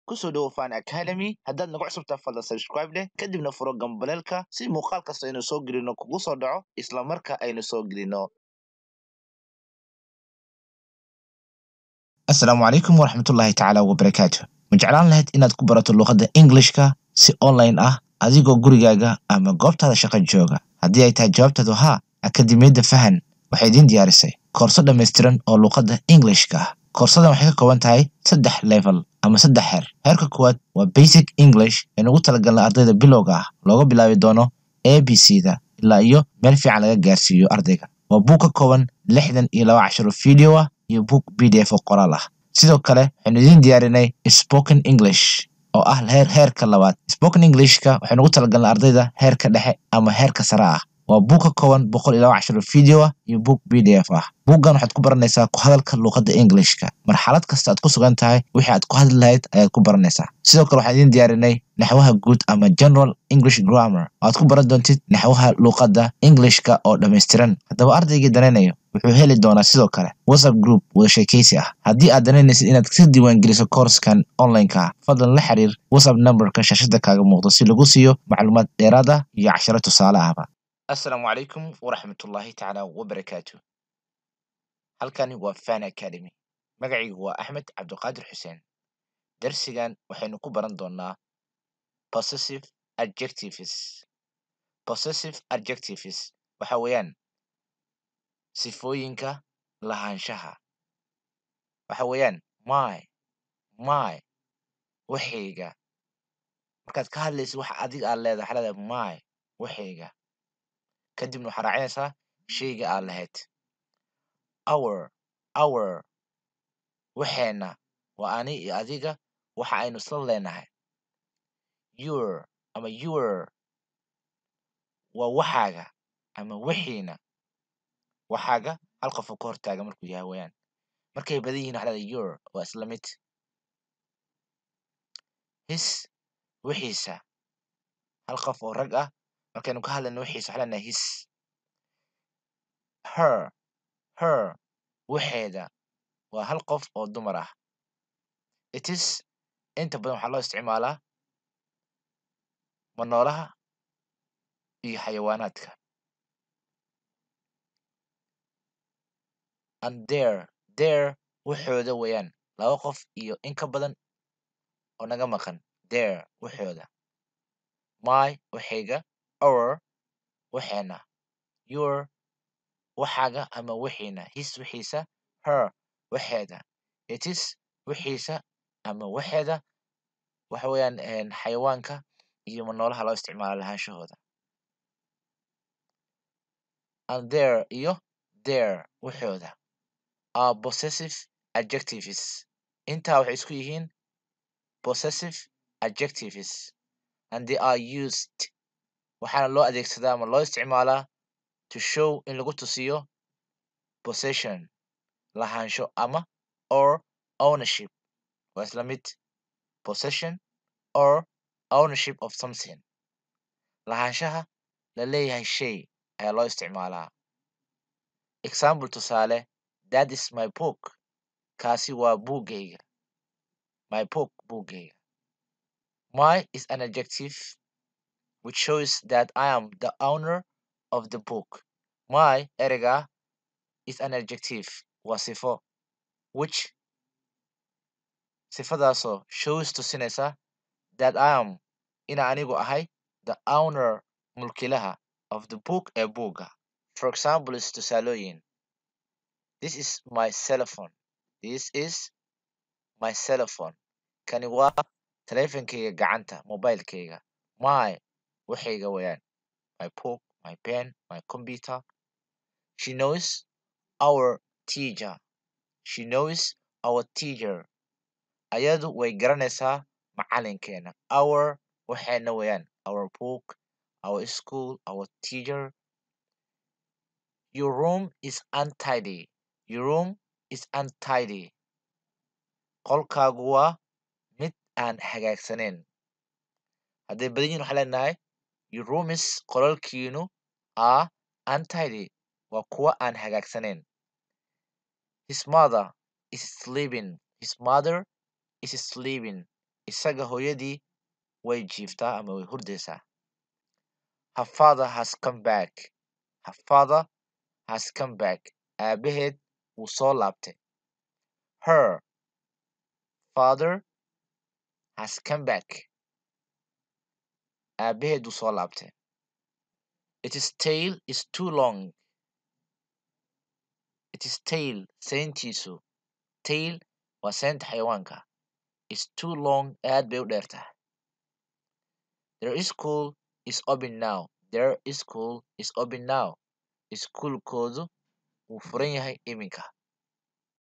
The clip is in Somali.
kusoo dhowo fan academy haddaad nagu cusubtaa fadlan subscribe leh kadibna furo gambaleelka si muuqaal kasta aynu soo gelino kugu soo dhaco isla marka aynu soo gelino asalaamu calaykum waraxmatullaahi tacaala wabarakaatu ma jeclaan lahayd inaad ku barato luqadda englishka si online ah adigoo gurigaaga ama goobtaada shaqo jooga haddii ay tahay jawaabtaadu haa akademiyadda fahan waxay idiin diyaarisay koorso dhammaystiran oo luqadda englishka ah koorsadan waxay ka kooban tahay saddex level ama saddex heer heerka koowaad waa basic english ee nugu talagalna ardayda bilowga ah looga bilaabi doono a b c da ilaa iyo meel fiican laga gaarsiiyo ardayga waa buug ka kooban lixdan iyo laba casharo video ah iyo buug b d f oo qoraal ah sidoo kale waxaynu idiin diyaarinay spoken english oo ah heer heerka labaad spoken englishka waxaynu ugu talagalnay ardayda heerka dhexe ama heerka sare ah waa buug ka kooban boqol iyo laba casharo video ah iyo buug b d f ah buuggan waxaad ku baranaysaa ku hadalka luqadda englishka marxalad kasta aad ku sugan tahay wixii aad ku hadli lahayd ayaad ku baranaysaa sidoo kale waxaan idiin diyaarinay naxwaha guud ama general english grammar oo aad ku baran doontid naxwaha luqadda englishka oo dhammaystiran haddaba ardaygii danaynayo wuxuu heli doonaa sidoo kale whatsapp group wada sheekaysi ah haddii aad danaynaysid inaad ka diiwaangeliso koorskan online-ka ah fadlan la xiriir whatsapp numberka shaashada kaaga muuqdo si lagu siiyo macluumaad dheeraad ah iyo casharo tusaale ahba asalaamu calaykum waraxmatullaahi tacaala wabarakaatu halkani waa fan academy magacaygu waa axmed cabdiqaadir xuseen darsigan waxaynu ku baran doonaa possessive adjectives possessive adjectives waxa weeyaan sifooyinka lahaanshaha waxa weeyaan my my waxayga markaad ka hadlaysid waxa adiga aad leedahay waxaa leedahay my waxayga kadibna waxaa raacinaysaa shayga aad lahayd our our waxeena waa ani iyo adiga waxa aynu isla leenahay your ama your waa waxaaga ama wixiina waxaaga hal qofoo ka hortaaga markuu yahay weyaan markay badan yihin waxa leedahay your waa isla mid his wixiisa hal qof oo rag ah markaynu ka hadlayno wixiisa waxa leenahay his her her waxeeda waa hal qof oo dumar ah it is inta badan waxaa loo isticmaalaa manoolaha iyo xayawaanaadka and there there waxooda weeyaan laba qof iyo in ka badan oo naga maqan there waxooda my waxayga our waxeena your waxaaga ama wixiina his wixiisa her waxeeda it is wixiisa ama waxeeda waxa weeyaan xayawaanka iyo manoolaha loo isticmaalo lahaanshahooda and there iyo there waxooda are possessive adjectives intaa waxay isku yihiin possessive adjectives and they are used waxaana loo adeegsadaa ama loo isticmaalaa to show in lagu tusiyo possession lahaansho ama or ownership waa isla mid possession or ownership of something lahaanshaha la leeyahay shay ayaa loo isticmaalaa example tusaale that is my book kaasi waa buuggayga my book buuggayga my is an adjective which shows that I am the owner of the book my ereyga is an adjective waa sifo which sifadaasoo shows tusinaysa that I am ina anigu ahay the owner mulkilaha of the book ee buugga for example is tusaalooyin this is my cellphone this is my cellphone kani waa taleefankayga gacanta mobilekayga my waxayga weeyaan my book my pen my computer she knows our teacher she knows our teacher ayadu way garanaysaa macalinkeena our waxayna weeyaan our book our school our teacher your room is untidy your room is untidy qolkaagu waa mid aan hagaagsaneyn hadday badan yihin waxaa leenahay your rooms qolalkiinu are untidy waa kuwa aan hagaagsaneyn his mother is sleeping his mother is sleeping isaga hooyadii way jiiftaa ama way hurdaysaa her father has come back her father has come back aabaheed wuu soo laabtay her father has come back aabaheed wuu soo laabtay its tail is too long its tail seyntiisu tail waa seynta xayawaanka is too long aad bay u dheer tahay their school is open now their school is open now iskuulkoodu wuu furan yahay iminka